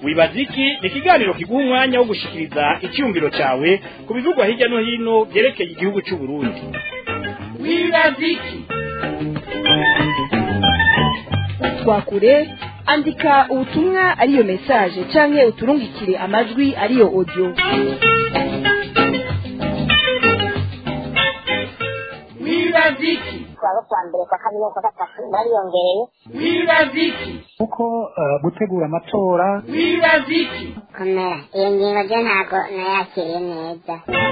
wibaza iki ni ikiganiro kiguha umwanya wo gushikiriza icyumviro cyawe ku bivugwa hirya no hino byerekeye igihugu cy'u Burundi wibaza iki twakure andika ubutumwa ariyo message canke uturungikire amajwi ariyo audio wibaza iki twaba kwa mbere kwa kabiri kwa gatatu bariyongereye wibaza iki kuko eh, gutegura amatora wibaza iki komera iyo ngingo ryo ntabwo nayakiriye neza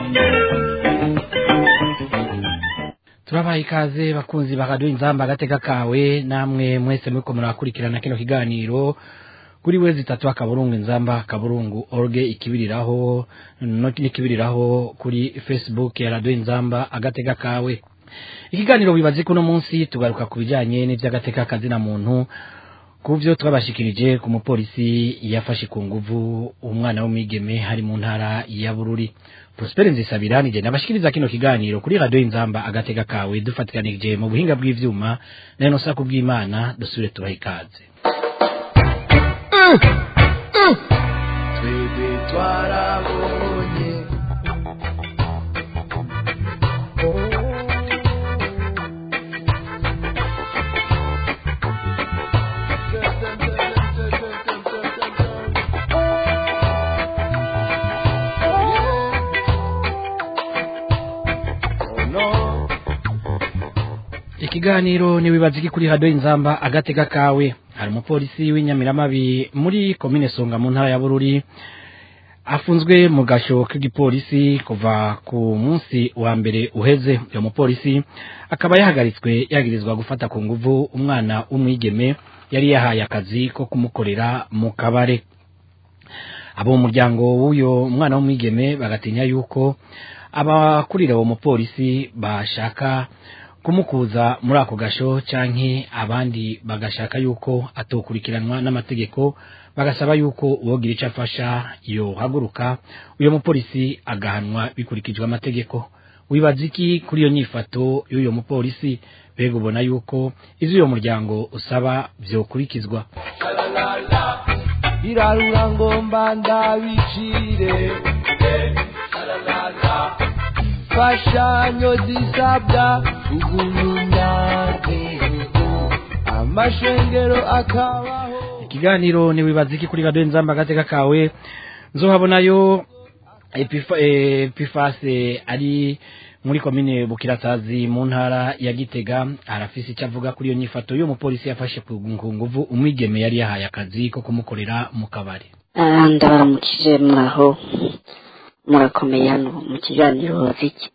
turabaha ikaze bakunzi bakaduha inzamba agateka kawe namwe mwese muriko murakurikirana kino kiganiro kuri wezi itatu akaburungu inzamba akaburungu orge ikibiriraho no n'ikibiriraho kuri facebook ya radio inzamba agateka kawe ikiganiro wibaze kuno munsi tugaruka ku bijanye n'ivy'agateka kazina muntu kuvyo twabashikirije ku mupolisi yafashe ku nguvu umwana w'umwigeme hari mu ntara ya Bururi Prosper Nzisabira nije nabashikiriza kino kiganiro kuri radio inzamba agatega kawe dufatikanije mu buhinga bw'ivyuma na no saku bw'Imana dusubire tubaha ikaze twebwe twarabonye Oh no. ikiganiro ni wibaza iki kuri radio inzamba agatega kawe hari umupolisi w'inyamiramabi muri komine songa mu ntara ya bururi afunzwe mu gasho k'igipolisi kuva ku munsi wa mbere uheze uyo mupolisi akaba yahagaritswe yagirizwa gufata ku nguvu umwana w'umwigeme yari yahaye akazi ko kumukorera mu kabare abo mu muryango w'uyo mwana w'umwigeme bagatinya yuko abakurira uwo mupolisi bashaka kumukuza muri ako gasho canke abandi bagashaka yuko atokurikiranwa n'amategeko bagasaba yuko uwogira ico afasha yohaguruka uyo mupolisi agahanwa bikurikijwe amategeko wibaza iki kuri iyo nyifato y'uyo mupolisi mbega ubona yuko ivyo uyo muryango usaba vyokurikizwa irarura ngomba ndabicire imfashanyo zisabwa ugunyunyagihugu amashengero akabaho ikiganiro ni wibaza iki kuri radio nzamba agateka kawe nzohabonayo Epifa- eh, epifase ari muri komine bukirasazi mu ntara ya gitega arafise icyo avuga kuri iyo nyifato y'uwo mupolisi yafashe ku nguvu umwigeme yari yahaye akazi ko kumukorera mu kabari Ah, ndabaramukije mwaho murakomeye hano mu kiganiro ziki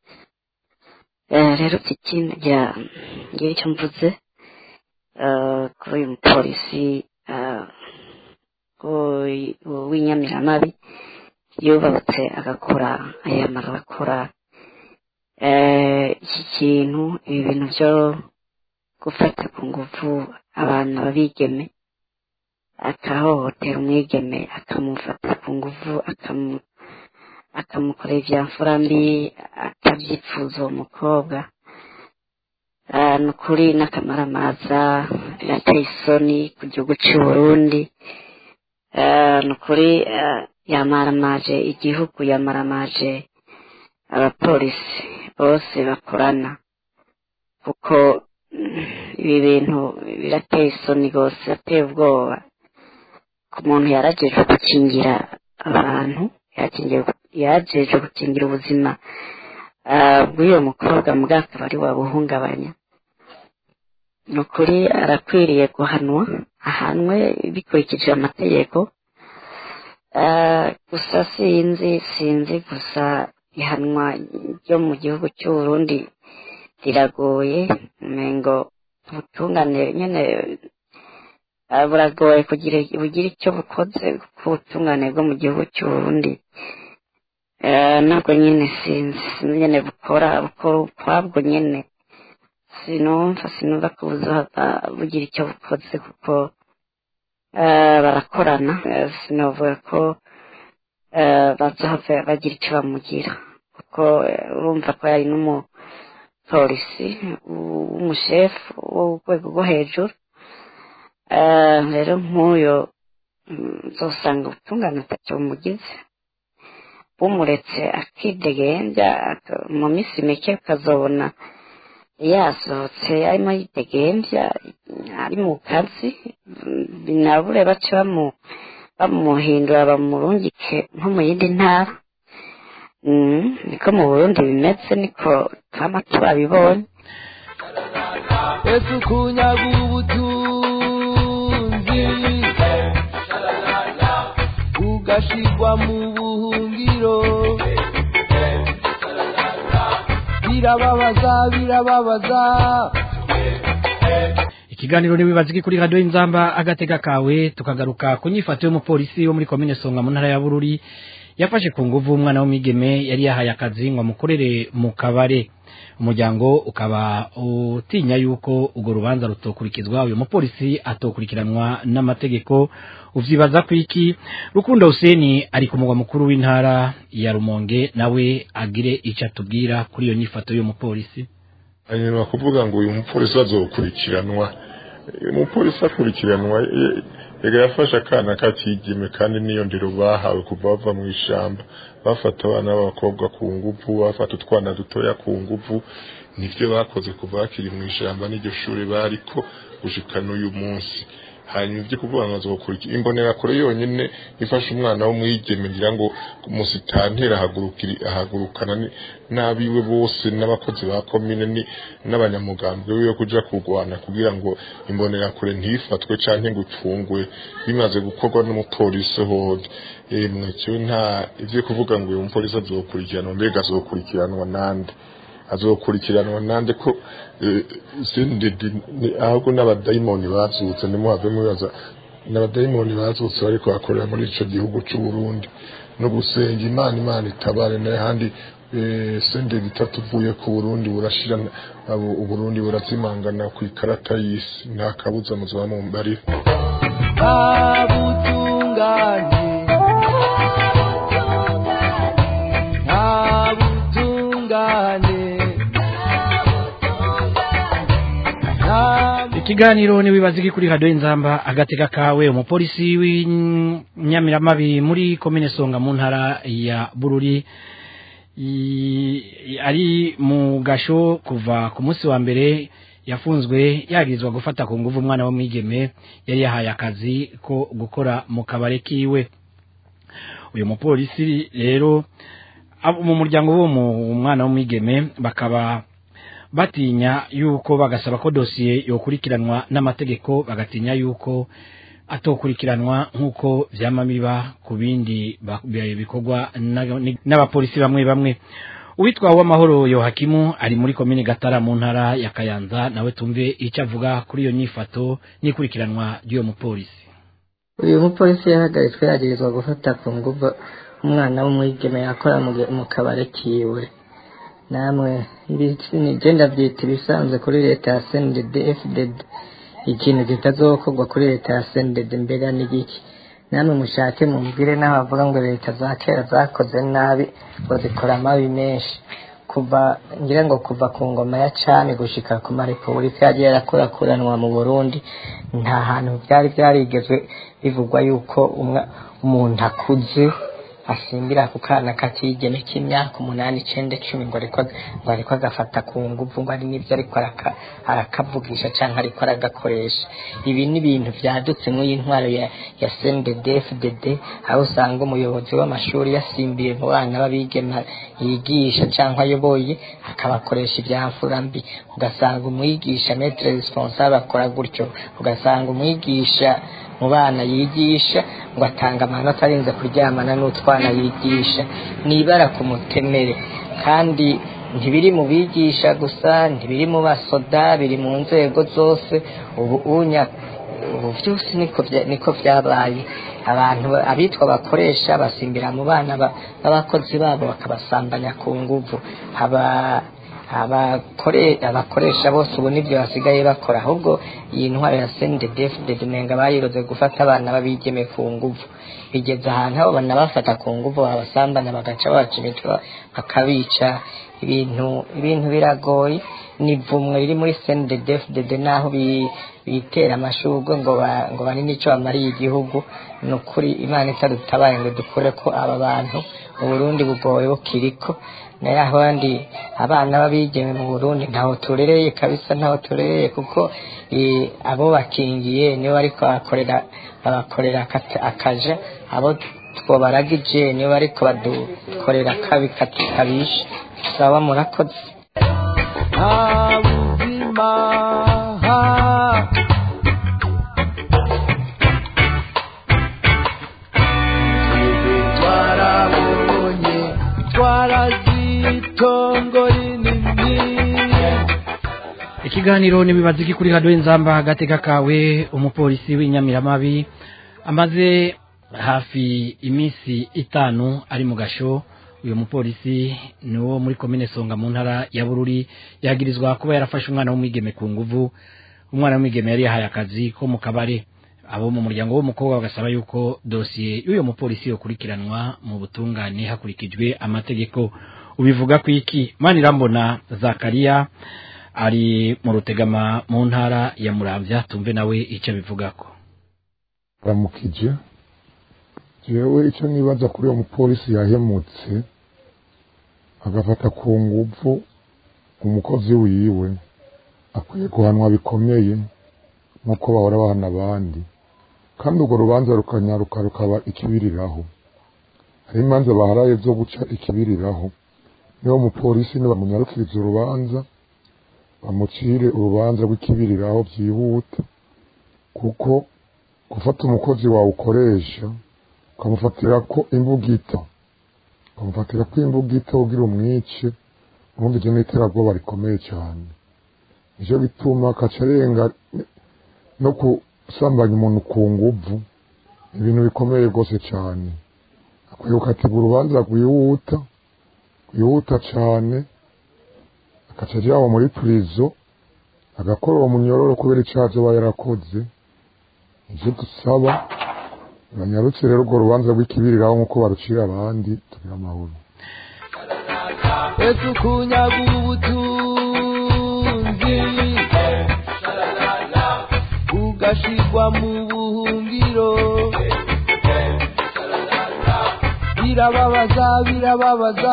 Eh, rero ziki ngira ngira icyo mvuze eh, kuri uyu mupolisi eh, w'i- w'inyamiramabi yubatse agakora ayamara agakora eh, iki kintu ibi bintu byo gufata ku nguvu abana babigeme akahohotera umwigeme akamufata ku nguvu akamu akamukorera ibya mfura mbi atabyifuza uwo mukobwa Ah, ni ukuri n'akamaramaza birateye isoni ku gihugu cy'u Burundi Ah, ni ukuri ah, yamaramaje igihugu yamaramaje abapolisi bose bakorana kuko mm, ibi bintu birateye isoni rwose birateye ubwoba ku muntu yarajejwe gukingira abantu yakingiye- yarajejwe gukingira ubuzima ah, bw'uyo mukobwa mbwa akaba ari wabuhungabanya ni ukuri arakwiriye guhanwa ahanwe bikurikije amategeko Ah, gusa sinzi sinzi gusa ihanwa ryo mu gihugu cy'u Burundi riragoye ngo ubutungane nyene ah, buragoye kugira bugira icyo bukoze ku butungane bwo mu gihugu cy'u Burundi Eh, nabwo nyene sinzi sinzi nyene bukora bukora ukwabwo nyene sinumva sinumva ko buzohava bugira icyo bukoze kuko eh, barakorana Eh, sinovuga ko eh, bazohava bagira icyo bamugira kuko eh, urumva ko yari n'umupolisi w'umushefu w'urwego rwo hejuru Eh, rero nk'uyo mm, uzosanga ubutungane atacyo bumugize bumuretse akidegembya aka- mu minsi mike ukazobona yasohotse arimo yidegembya ari mu kazi mm, binabure bace bamu bamuhindura bamurungike nko mu yindi ntara Mm, niko mu burundi bimeze niko twama tubabibonye ese ukunyaga ubutunzi ugashirwa mu buhungiro birababaza birababaza ikiganiro nibibaziki kuri radio inzamba agatega kawe tukagaruka ku nyifato y'umupolisi wo muri komine songa mu ntara ya bururi yafashe ku nguvu umwana w'umwigeme yari yahaye akazi ngo amukorere mu kabare umuryango ukaba utinya yuko urwo rubanza rutokurikizwa uyu mupolisi atokurikiranwa n'amategeko uvyibaza ku iki rukundo huseni ari ku mugwa mukuru w'intara ya rumonge nawe agire icyo atubwira kuri iyo nyifato y'uyu mupolisi hanyuma kuvuga ngo uyu mupolisi azokurikiranwa Eh, umupolisi akurikiranwa eh, ega yafashe akana kakigime kandi niyo ndero bahawe kuva bava mu ishamba bafata abana b'abakobwa ku nguvu bafata utwana dutoya ku nguvu nivyo bakoze kuva bakiri mu ishamba n'iryo shuri bariko gushika n'uyu munsi hanyuma ibyo kuvuga ngo azokurikira imbonerakure yonyine ifasha umwana w'umwigeme ngira ngo musitantera ahagurukiri- ahagurukana ni- n'abiwe bose n'abakozi ba komine ni- n'abanyamugambwe wiwe kuja kurwana kugira ngo imbonerakure ntifatwe canke ngo icungwe bimaze gukorwa n'umupolisi hode emwe kiwe nta ivyo kuvuga ngo uyu mupolisi azokurikiranwa mbega azokurikiranwa nande azokurikiranwa nande ko eh, sindidi ni- ahubwo n'abadayimoni bazutse nimuhave mubaza n'abadayimoni bazutse bariko bakorera muri ico gihugu c'u Burundi no gusenga imana imana itabare n'ahandi eh, senderi itatu uvuye ku Burundi burashira abo Uburundi burazimangana ku ikarata y'isi nta kabuza muzaba mumbarira nta butungane nta butungane nta ikiganiro niwibaziki kuri radio inzamba agatega kawe umupolisi w'inyamiramabi muri komine songa mu ntara ya bururi i- ari mu gasho kuva ku munsi wa mbere yafunzwe yagirizwa gufata ku nguvu umwana w'umwigeme yari yahaye akazi ko gukora mu kabare kiwe uyu mupolisi rero abo mu muryango w'uwo mu- mwana w'umwigeme bakaba batinya yuko bagasaba ko dosiye yokurikiranwa n'amategeko bagatinya yuko atokurikiranwa nk'uko vyama biba ku bindi ba- bi- bikorwa na- ni- n'abapolisi bamwe bamwe uwitwa w'amahoro yohakimu ari muri komine gatara mu ntara ya kayanza nawe tumve icyo avuga kuri iyo nyifato n'ikurikiranwa ry'uwo mupolisi uyu mupolisi yahagaritswe yagirizwa gufata ku nguvu umwana w'umwigeme yakora mu ge- mu kabare kiwe namwe genda byita ibisanzwe kuri leta ya sended fdd ikintu kitazokorwa kuri leta ya sended mbega n'igiki namwe mushake mumbwire n'aho bavuga ngo leta za kera zakoze nabi ngo zikora amabi menshi kuva ngira ngo kuva ku ngoma ya cami gushika ku marepubulika yagiye yarakurakuranwa mu burundi nta hantu byari byarigezwe bivugwa yuko umwa- umuntu akuze asimbira ku kana kakigeme k'imyaka umunani icenda icumi ngo ariko ngo ariko agafata ku nguvu ngo ari n'ibyo ariko araka- arakavugisha canke ariko aragakoresha ibi ni ibintu vyadutse muri iyi ntwaro ya, ya CNDD FDD aho usanga umuyobozi w'amashuri yasimbiye mu bana b'abigeme yigisha canke ayoboye akabakoresha ivyamfura mbi ugasanga umwigisha metre responsable akora gutyo ugasanga umwigisha mu bana yigisha ngo atanga amanota arinze kuryamana n'utwana yigisha nibara ku mutemere kandi ntibiri mu bigisha gusa ntibiri mu basoda biri mu nzego zose ubu unya ubu byose niko bya- niko byabaye abantu ba- abitwa bakoresha basimbira mu bana ba- b'abakozi babo bakabasambanya ku nguvu aba abakore abakoresha bose ubu nibyo basigaye bakora ahubwo iyi ntwaro ya sendedefudede nenga bayiroze gufata abana babigeme ku nguvu bigeze ahantu aho banabafata ku nguvu babasambana bagaca babaca imitwe bakabica ibintu ibintu biragoye ni ivumwe riri muri CNDD-FDD naho bi- bitera amashurwe ngo ba- ngo banini icyo bamariye igihugu ni ukuri imana itadutabaye ngo dukure ko aba bantu mu burundi bugoye bukiriko nayo abandi abana b'abigeme mu burundi ntaho turereye kabisa ntaho turereye kuko eh, abo bakingiye nibo bariko bakorera babakorera akata- akaja abo twobaragije nibo bariko badukorera kabi kati- kabishe saba murakoze nta buzima twebwe twarabonye twarazitongo rinini ikiganiro nibibaza iki kuri radiyo inzamba agateka kawe umupolisi w'inyamiramabi amaze hafi iminsi itanu ari mu gasho uyu mupolisi ni wo muri komine songa mu ntara ya bururi yagirizwa kuba yarafashe umwana w'umwigeme ku nguvu umwana w'umwigeme yari yahaye akazi ko mu kabare abo mu muryango w'umukobwa bagasaba yuko dosiye y'uyu mupolisi yokurikiranwa mu butungane hakurikijwe amategeko ubivuga ku iki manirambona zakariya ari mu rutegama mu ntara ya muramvya tumve nawe icyo bivugako ramukije jewe icyo nibaza kuri uwo mupolisi yahemutse agafata ku nguvu umukozi wiwe akwiye guhanwa bikomeye nk'uko bahora bahana abandi kandi urwo rubanza rukanyaruka rukaba ikibiriraho hari imanza baharaye zo guca ikibiriraho niwo mupolisi nibamunyarukiriza urubanza bamucire urubanza rw'ikibiriraho byihuta kuko gufata umukozi wawe ukoresha ukamufatira ko imbugita ukamufatira ko imbugita ugira umwice ubundi ibyo ni iterabwoba rikomeye cyane nicyo bituma akaca arenga no gusambanya umuntu ku nguvu ibintu bikomeye rwose cyane akwiye gukatirwa urubanza rwihuta rwihuta cyane agaca ajyanwa muri purizo agakora uwo munyororo kubera icyaha aba yarakoze ibyo dusaba banyarutse rero urwo rubanza rw'ikibiriraho nk'uko barucira abandi tugira amahoro ese ukunyaga ubutunzi ugashirwa mu buhungiro birababaza birababaza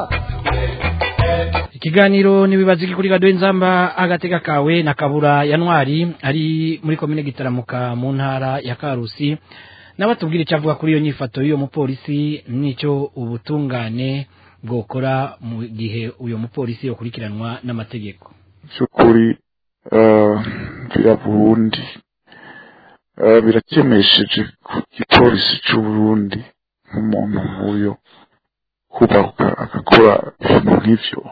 ikiganiro nibibaza iki kuri radiyo inzamba agateka kawe na kabura ya ntwari ari muri komine gitaramuka mu ntara ya karusi nawe atubwira icyo avuga kuri iyo nyifato y'uwo mupolisi n'icyo ubutungane bwokora mu gihe uyu mupolisi yakurikiranwa n'amategeko by'ukuri bya burundi birakemesheje ku gipolisi cy'u Burundi nk'umuntu nk'uyo kubahuka agakora ibintu nk'ibyo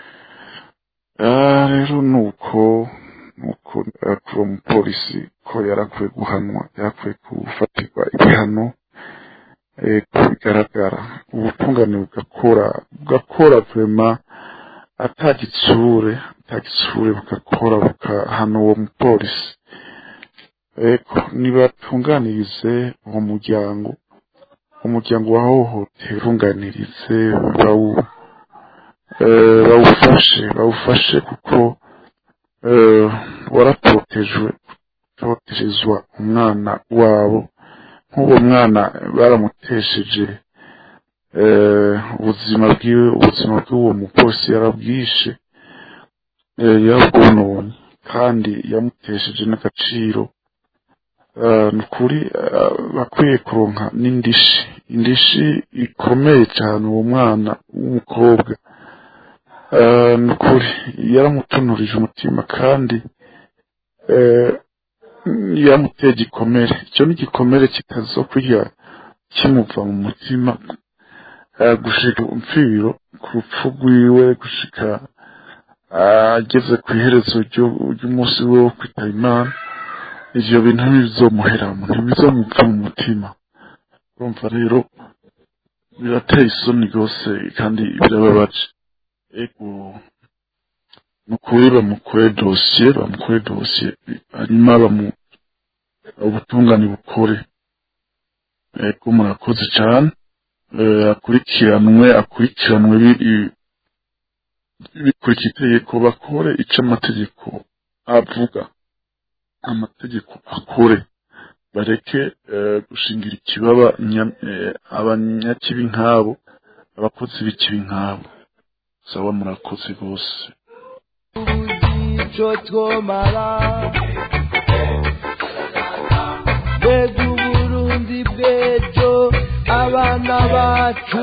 rero ni uko nuko kuri uwo mupolisi ko yarakwiye guhanwa yarakwiye gufatirwa ibihano ko bigaragara ubutungane bugakora bugakora vema atagitsure atagitsure bugakora bugahana uwo mupolisi eko nibatunganirize uwo muryango umuryango wahohoteye utunganirize bawu bawufashe bawufashe kuko waratotejwe totejezwa umwana wabo nk'uwo mwana baramutesheje ubuzima bwiwe ubuzima bw'uwo mupolisi yarabwishe yarabwononye kandi yamutesheje n'agaciro ni ukuri bakwiye kuronka n'indishi indishi ikomeye cyane uwo mwana w'umukobwa ni ukuri yaramutunurije umutima kandi yamuteye igikomere icyo ni igikomere kitazokurya kimuva mu mutima gushika umfiro ku rupfu rwiwe gushika ageze ku iherezo ry'umunsi we wo kwitaba imana ivyo bintu ntibizomuheramo ntibizomuva mu mutima urumva rero birateye isoni rwose kandi birababaje ego nukuri bamukore dosiye bamukore dosiye hanyuma bamu ubutungane bukore ego murakoze cyane akurikiranwe akurikiranwe bikurikira itegeko bakore ico amategeko avuga amategeko akore bareke eh, gushingira ikibaba nya- eh, abanyakibi nk'abo abakozi b'ikibi nk'abo sawa murakoze bose ico twomara mbega uburundi bw'ejo abana bacu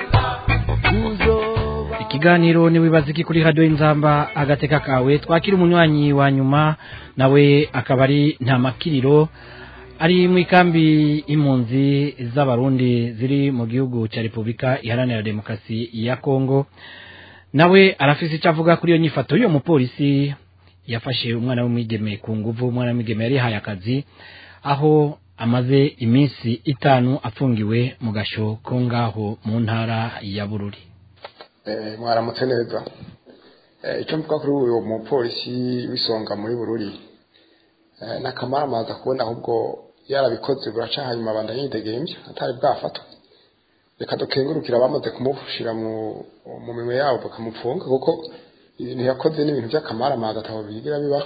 tuzoba ikiganiro niwibaza iki kuri radio inzamba agateka kawe twakira umunywanyi wa nyuma nawe akaba ari nta makiriro ari mu ikambi impunzi z'abarundi ziri mu gihugu cya repubulika iharanira demokarasi ya kongo nawe arafise icyo avuga kuri iyo nyifato y'uwo mupolisi yafashe umwana w'umwigeme ku nguvu umwana w'umwigeme yari yahaye akazi aho amaze iminsi itanu afungiwe mu gasho ko ngaho mu ntara ya bururi Eh, mwaramutse neza Eh, icyo mvuga kuri uyu mupolisi w'isonga muri bururi eh, nakamara amaza kubona ahubwo yarabikoze buraca hanyuma abanda yidegemvya atari bwafatwa reka dukengurukira abamaze kumushira mu mu minwe yabo bakamupfunga kuko ibintu yakoze ni ibintu by'akamara amazi atabo bigira biba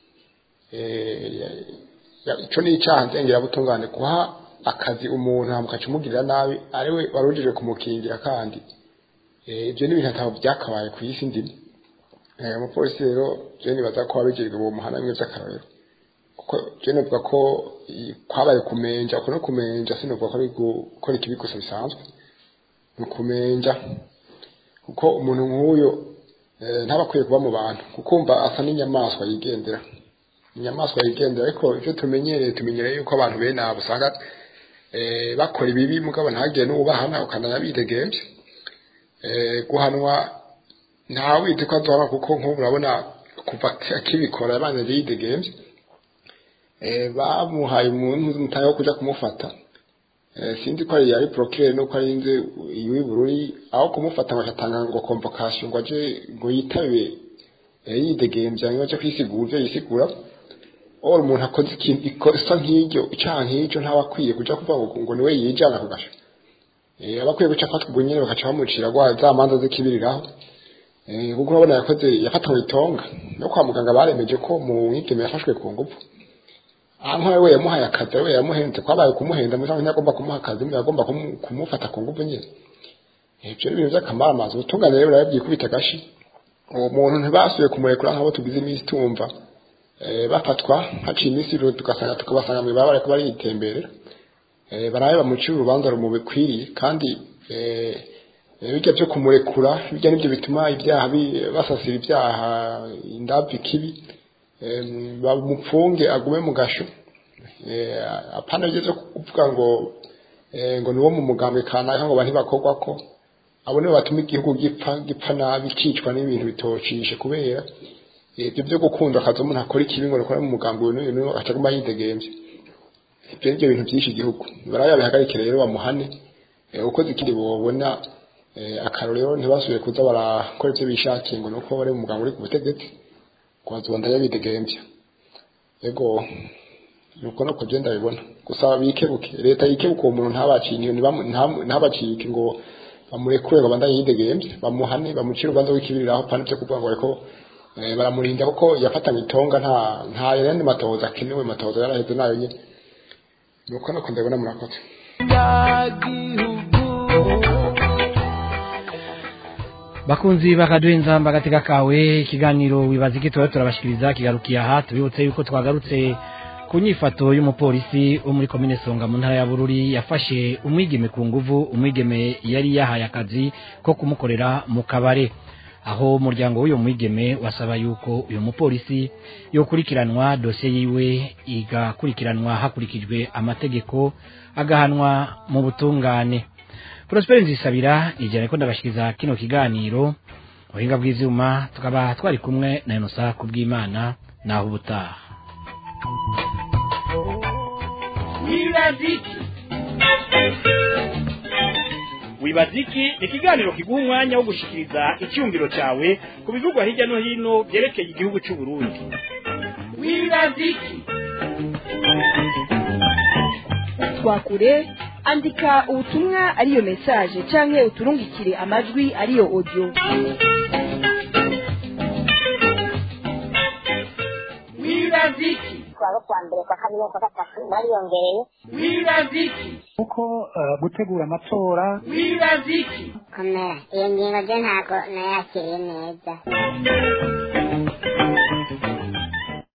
eh, ya- ya- ico ni icaha nzengera butungane guha akazi umuntu hamukaca umugirira nabi ariwe warujije kumukingira kandi Eh, ibyo ni ibintu atabo byakabaye ku isi ndimo Eh, umupolisi rero je nibaza ko wabigirwa uwo muhana bimwe by'akarorero kuko je novuga ko i- kwabaye kumenja uko no kumenja sinovuga ko ari gukora ikibi gusa bisanzwe ni ukumenja kuko umuntu nk'uyo eh, ntaba akwiye kuba mu bantu kukumva asa n'inyamaswa yigendera inyamaswa yigendera ariko ivyo tumenyereye tumenyereye yuko abantu bene abo usanga eh, bakora ibibi mugabo ntagire n'uwubahana ukananya bidegemvye eh, guhanwa nta wite ko azohaba kuko nk'ubu urabona kuva akibikora yabanje yidegemvye eh, bamuhaye umuntu mutahe wo kuja kumufata eh, sinzi ko ari yari procureur nuko ari inze iwi bururi aho kumufata ngo atanga ngo convocation ngo aje ngo yitabe eh, yidegemvya ngo aje kwisigura ivyo yisigura or umuntu akoze ikintu ikosa nk'iryo icaha nk'iryo ntawe akwiye kuja kuvuga ngo ngo niwe yijana ku gasho eh, aba akwiye guca afatwa ubwo nyene bagaca bamucira gwa za manza zikibiriraho eh, kuko urabona yakoze yafatanywe itonga no kwa muganga baremeje ko mu mwigeme yafashwe ku ngufu aho we yamuhaye akazi we yamuhenze kwabaye kumuhenda muri cyangwa ntagomba kumuha akazi mwe yagomba kumu- kumufata ku ngufu nyine ibyo ni ibintu by'akamara amazi ubutungane rero burabyikubita agashi uwo muntu ntibasubiye kumurekura nk'abo tugize iminsi tumva eh, bafatwa haciye iminsi rero tugasanga tukabasanga mu ibaba bariko baritemberera eh, barabe bamucira urubanza rumubikwiriye kandi eh, eh, bijya byo kumurekura bijya nibyo bituma ibyaha bi- basasira ibyaha indabyo kibi em, bamupfunge agume mu gasho eh, apana bigeze kuvuga ngo eh, ngo niwo mu mugambwe kanaka ngo bantu bakorwa ko abo nibo batuma igihugu gipfa gipfa nabi cicwa n'ibintu bitocishe kubera eh, ibyo byo gukunda akazi umuntu akora ikibi ngo nikora mu mugambwe uyu n'uyu n'uyu acaguma yidegemvye ibyo nibyo bintu byinshi igihugu barabe yabihagarike rero bamuhane eh, ukoze ikindi bobona eh, akarorero ntibasubiye kuza barakora ivyo bishakiye ngo nuko bari mu mugambwe uri ku butegetsi kwazibanda yabidegemvya ego nuko no kugenda bibona gusa bikebuke leta yikebuke uwo muntu ntabacinye ntabacike ngo bamurekure ngo bandanye yidegemvye bamuhane bamucire urubanza w'ikibiriraho pana byo kuvuga ngo ariko eh, baramurinda kuko yafatanye itonga nta nta yandi matohoza akenewe matohoza yaraheze nayo nyene nuko nuko ndabona murakoze bakunzi bakaduha inzamba agateka kawe ikiganiro wibaza iki tuba turabashikiriza kigarukiye aha tubibutse yuko twagarutse ku nyifato y'umupolisi wo muri komine songa mu ntara ya bururi yafashe umwigeme ku nguvu umwigeme yari yahaye akazi ko kumukorera mu kabare aho umuryango w'uyu mwigeme wasaba yuko uyu mupolisi yokurikiranwa dosiye yiwe igakurikiranwa hakurikijwe amategeko agahanwa mu butungane Prosper Nzisabira ijana ko ndabashikiriza kino kiganiro ubuhinga bw'ivyuma tukaba twari kumwe na Inosa kubw'Imana naho ubutaha wibaziki wibaziki ni ikiganiro kiguha umwanya wo gushikiriza icyumviro cyawe ku bivugwa hirya no hino byerekeye igihugu cy'u Burundi wibaziki twakure andika ubutumwa ariyo message canke uturungikire amajwi ariyo audio abo kuwa mbere kwa kabiri no kwa gatatu bariyongereye wibaza iki kuko eh, gutegura amatora wibaza iki komera iyo ngingo je ntabwo nayakiriye neza